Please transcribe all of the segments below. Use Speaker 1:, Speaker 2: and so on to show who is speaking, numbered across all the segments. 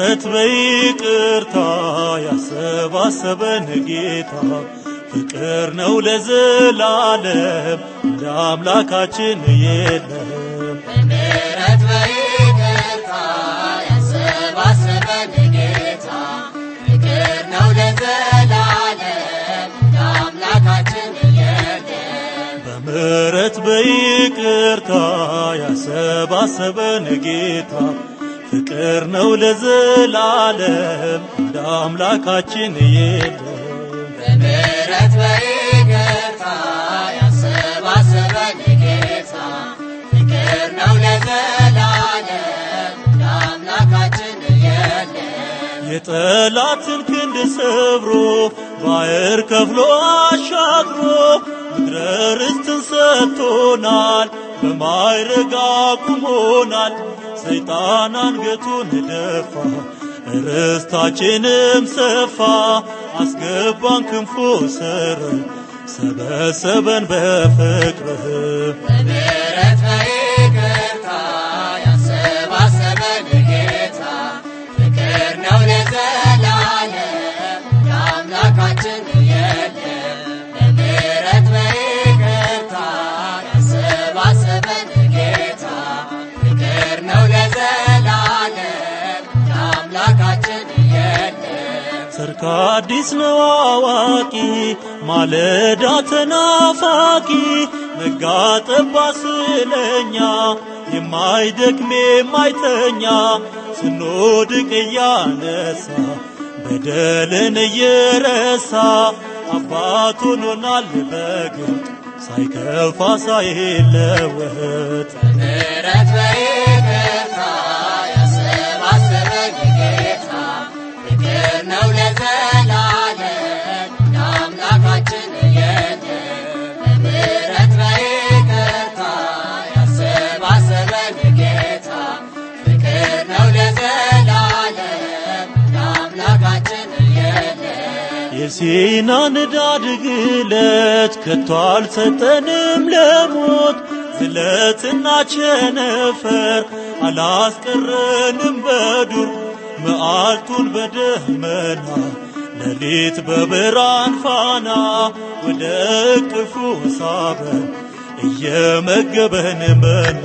Speaker 1: በምሕረት በይቅርታ ያሰባሰበን ጌታ ፍቅር ነው ለዘላለም እንደ አምላካችን የለም።
Speaker 2: በምሕረት በይቅርታ ያሰባሰበን ጌታ ፍቅር ነው ለዘላለም እንደ አምላካችን የለም።
Speaker 1: በምሕረት በይቅርታ ያሰባሰበን ጌታ ፍቅር ነው ለዘላለም እንደ አምላካችን የለም።
Speaker 2: በምሕረት በይቅርታ ያሰባሰበን ጌታ ፍቅር ነው ለዘላለም እንደ አምላካችን የለም።
Speaker 1: የጠላትን ክንድ ሰብሮ ባሕር ከፍሎ አሻግሮ ምድረ ርስትን ሰጥቶናል፣ በማዕረግ አቁሞናል። ሰይጣን አንገቱን ደፋ፣ ርስታችንም ሰፋ። አስገባን ክንፉ ስር ሰበሰበን በፍቅርህ
Speaker 2: በምሕረት በይቅርታ ያሰባሰበን ጌታ ፍቅር ነው ለዘላለም እንደ አምላካችን የለም። በምሕረት በይቅርታ ያሰባሰበን ጌታ ፍቅር ነው ለዘላለም እንደ አምላካችን የለም።
Speaker 1: ሰርክ አዲስ ነው አዋቂ ማለዳ ተናፋቂ ነጋ ጠባ ስለኛ የማይደክም የማይተኛ ስንወድቅ እያነሳ በደልን እየረሳ አባት ሆኖናል በግልጥ ሳይከፋ ሳይለወጥ
Speaker 2: በምሕረት በይቅርታ ያሰባሰበን ጌታ ፍቅር ነው ለዘላለም እንደ አምላካችን የለም። በምሕረት በይቅርታ ያሰባሰበን ጌታ ፍቅር ነው ለዘላለም እንደ አምላካችን የለም።
Speaker 1: የሲና ንዳድ ግለት ከቶ አልሰጠንም ለሞት ዝለትና ቸነፈር አላስቀረንም በዱር መዓልቱን በደመና ሌሊት በብርሃን ፋና ወደ እቅፉ ሳበን እየመገበን መና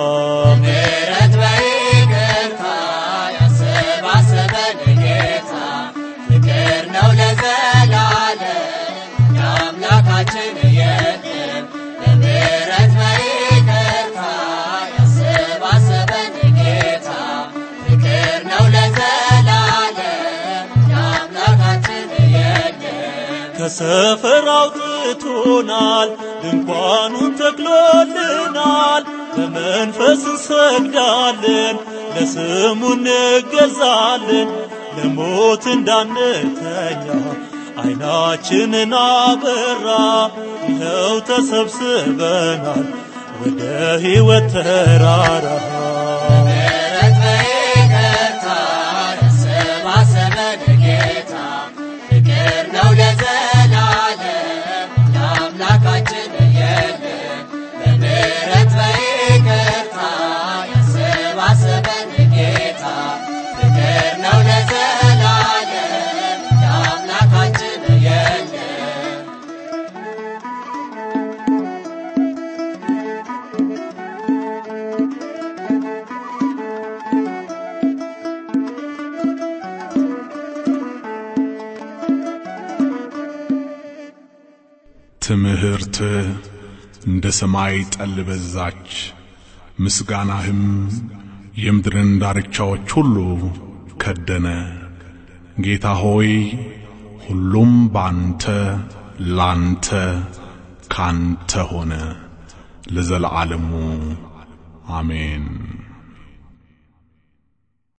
Speaker 2: ምሕረት በይቅርታ ያሰባሰበን ጌታ ፍቅር ነው ለዘላለም እንደ አምላካችን የለም። በምሕረት በይቅርታ ያሰባሰበን ጌታ ፍቅር ነው ለዘላለም እንደ አምላካችን የለም።
Speaker 1: ከሰፈር አውጥቶናል፣ ድንኳኑን ተክሎልናል። በመንፈስ እንሰግዳለን፣ ለስሙ እንገዛለን። ለሞት እንዳንተኛ ዓይናችንን አበራ። ይኸው ተሰብስበናል ወደ ሕይወት ተራራ
Speaker 2: ምሕረት በይቅርታ ያሰባሰበን ጌታ ፍቅር ነው ለዘላለም እንደ አምላካችን የለም። በምሕረት በይቅርታ ያሰባሰበን ጌታ ፍቅር ነው ለዘላለም እንደ አምላካችን የለም።
Speaker 3: ትምህርት እንደ ሰማይ ጠል በዛች፣ ምስጋናህም የምድርን ዳርቻዎች ሁሉ ከደነ። ጌታ ሆይ ሁሉም ባንተ ላንተ ካንተ ሆነ ለዘለዓለሙ አሜን።